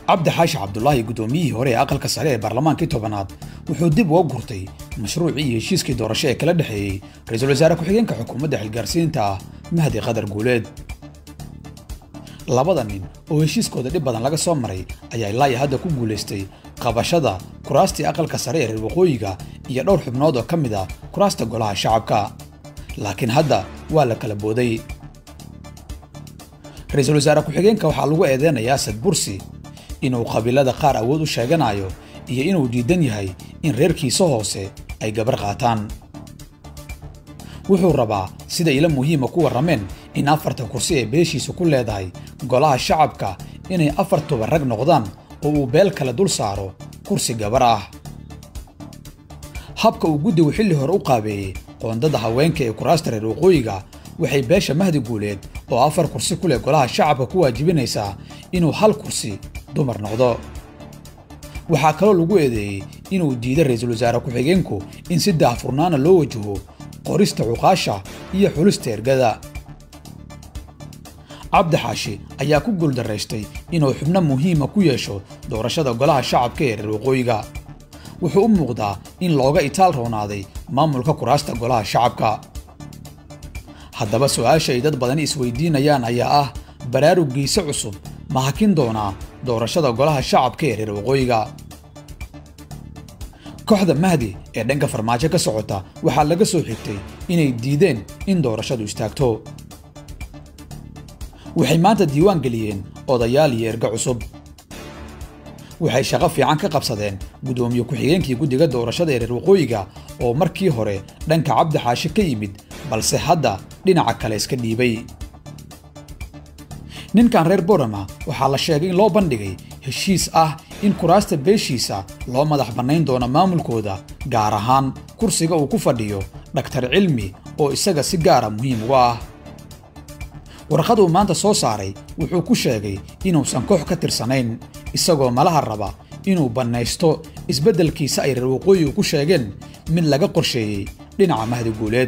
cabdi xaashi cabdulaahi guddoomiyihii hore ee aqalka sare ee baarlamaankii tobanaad wuxuu dib uga gurtay mashruucii iyo heshiiskii doorasho ee kala dhexeeyey ra-iisul wasaare ku-xigeenka xukuumadda xilgaarsiinta ah mahdi qadar guuleed labada nin oo heshiiskooda dhib badan laga soo maray ayaa ilaa iyo hadda ku guulaystay qabashada kuraastii aqalka sare ee reer waqooyiga iyo dhowr xubnood oo ka mid ah kuraasta golaha shacabka laakiin hadda waa la kala booday ra-iisul wasaare ku-xigeenka waxaa lagu eedeynayaa sad bursi inuu qabiilada qaar awood u sheeganayo iyo inuu diidan yahay in reerkiisa hoose ay gabar qaataan wuxuu rabaa sida ilo muhiima ku warrameen in afartan kursi ee beeshiisa ku leedahay golaha shacabka inay afartuba rag noqdaan oo uu beel kale dul saaro kursi gabar ah habka uu guddigu xilli hore u qaabeeyey qoondada haweenka ee kuraasta reer waqooyiga waxay beesha mahdi guuleed oo afar kursi ku leh golaha shacabka ku waajibinaysaa inuu hal kursi dumar noqdo waxaa kaloo lagu eedeeyey inuu diiday ra-iisul wasaare ku-xigeenku in si daahfurnaana loo wajaho qorista cuqaasha iyo xulista ergada cabdi xaashi ayaa ku guuldaraystay inuu xubno muhiima ku yeesho doorashada golaha shacabka ee reer waqooyiga wuxuu u muuqdaa in looga itaal roonaaday maamulka kuraasta golaha shacabka haddaba su'aasha ay dad badani isweydiinayaan ayaa ah baraarugiisa cusub ma hakin doonaa doorashada golaha shacabka ee reer waqooyiga kooxda mahdi ee dhanka farmaajo ka socota waxaa laga soo xigtay inay diideen in doorashadu istaagto waxay maanta diiwaan geliyeen odayaal iyo erga cusub waxay shaqo fiican ka qabsadeen guddoomiye ku-xigeenkii guddiga doorashada ee reer waqooyiga oo markii hore dhanka cabdi xaashi ka yimid balse hadda dhinaca kale iska dhiibay ninkan reer borama waxaa la sheegay in loo bandhigay heshiis ah in kuraasta beeshiisa loo madax bannayn doono maamulkooda gaar ahaan kursiga uu ku fadhiyo dhaktar cilmi oo isaga si gaara muhiim uga ah warqad uu maanta soo saaray wuxuu ku sheegay inuusan koox ka tirsanayn isagoo malaha raba inuu bannaysto isbeddelkiisa ay reer waqooyigu ku sheegeen mid laga qorsheeyey dhinaca mahdi guuleed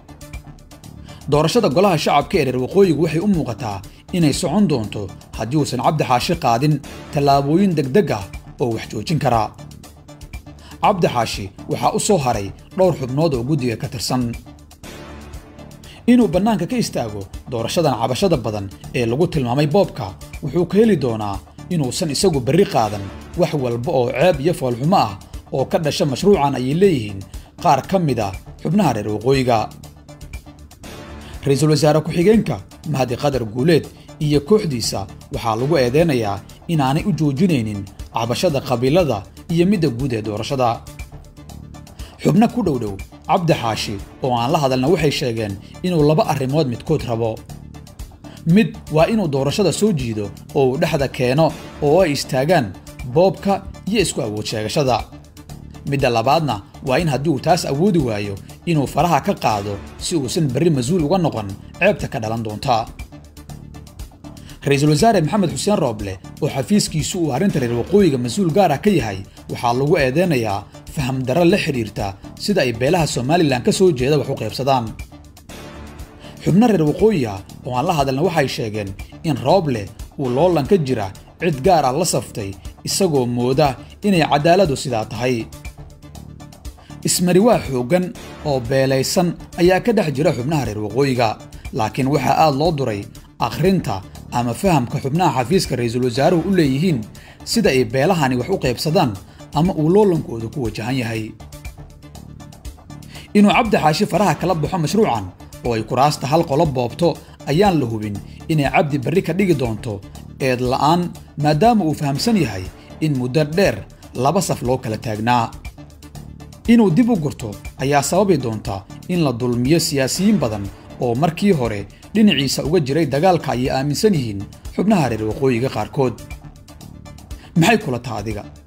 doorashada golaha shacabka ee reer waqooyigu waxay u muuqataa inay socon doonto haddii uusan cabdi xaashi qaadin tallaabooyin degdeg ah oo wax joojin karaa cabdi xaashi waxaa u soo haray dhowr xubnood oo guddiga ka tirsan inuu bannaanka ka istaago doorashadan cabashada badan ee lagu tilmaamay boobka wuxuu ka heli doonaa inuusan isagu berri qaadan wax walba oo ceeb iyo foolxumo ah oo ka dhasha mashruucan ayay leeyihiin qaar ka mid a xubnaha reer waqooyiga ra-iisul wasaare ku-xigeenka mahdi qadar guuleed iyo kooxdiisa waxaa lagu eedeynayaa inaanay u joojinaynin cabashada qabiilada iyo midda guud ee doorashada xubno ku dhowdhow cabdi xaashi oo aan la hadalna waxay sheegeen inuu laba arrimood midkood rabo mid waa inuu doorashada soo jiido oo uu dhexda keeno oo ay istaagaan boobka iyo isku awood sheegashada midda labaadna waa in haddii uu taas awoodi waayo inuu faraha ka qaado si uusan berri mas-uul uga noqon ceebta ka dhalan doonta ra-iisul wasaare maxamed xuseen rooble oo xafiiskiisu uu arrinta reer waqooyiga mas-uul gaar ah ka yahay waxaa lagu eedeynayaa faham darro la xidhiirta sida ay beelaha somalilan ka soo jeeda wax u qaybsadaan xubno reer waqooyi ah oo aan la hadalna waxay sheegeen in rooble uu loolan ka jira cid gaar ah la saftay isagoo mooda inay caddaaladu sidaa tahay ismariwaa xooggan oo beelaysan ayaa ka dhex jira xubnaha reer waqooyiga laakiin waxaa aad loo duray akhrinta ama fahamka xubnaha xafiiska ra-iisul wasaaruhu u leeyihiin sida ay beelahani wax u qaybsadaan ama uu loolankooda ku wajahan yahay inuu cabdi xaashi faraha kala baxo mashruucan oo ay kuraasta hal qolo boobto ayaan la hubin inay cabdi berri ka dhigi doonto eed la'aan maadaama uu fahamsan yahay in muddo dheer laba saf loo kala taagnaa inuu dib u gurto ayaa sababi doonta in la dulmiyo siyaasiyiin badan oo markii hore dhinaciisa uga jiray dagaalka ayay aaminsan yihiin xubnaha reer waqooyiga qaarkood maxay kula taha adiga